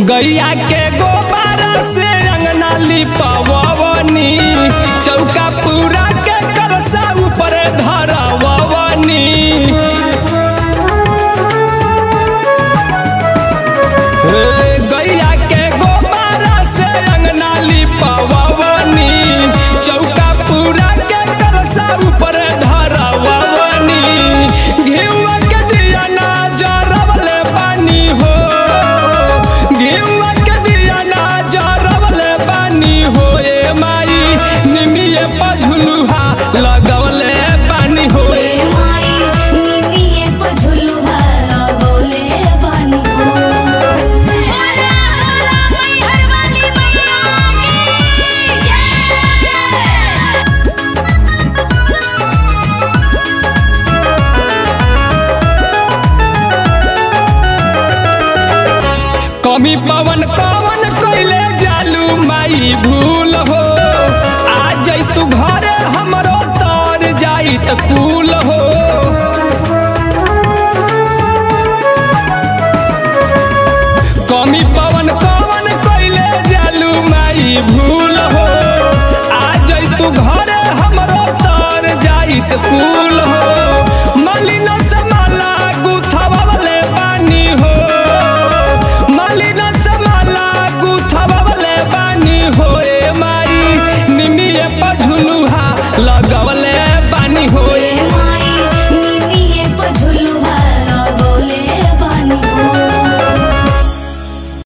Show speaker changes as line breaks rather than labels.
गैया के गोबारा से अंगना लिपवनी चौका पूरा के कलसा ऊपर धरवनी हे, गैया के गोबारा से अंगना लिपवनी चौका पूरा के कलसा ऊपर धरवनी घिउआ के दिया ना जरवले पानी हो घिउआ के दिया ना जरवले पानी हो ए माई निमिये पझुलुहा लगवले पानी हो
ए माई निमिये प झुलुहा लगौले बानी हो बोला बोला मैहर वाली मैया की जय
कमी पवन कवन कइले जालू माई भूल हो आ जई तू घरे हमरो तर जाई त कू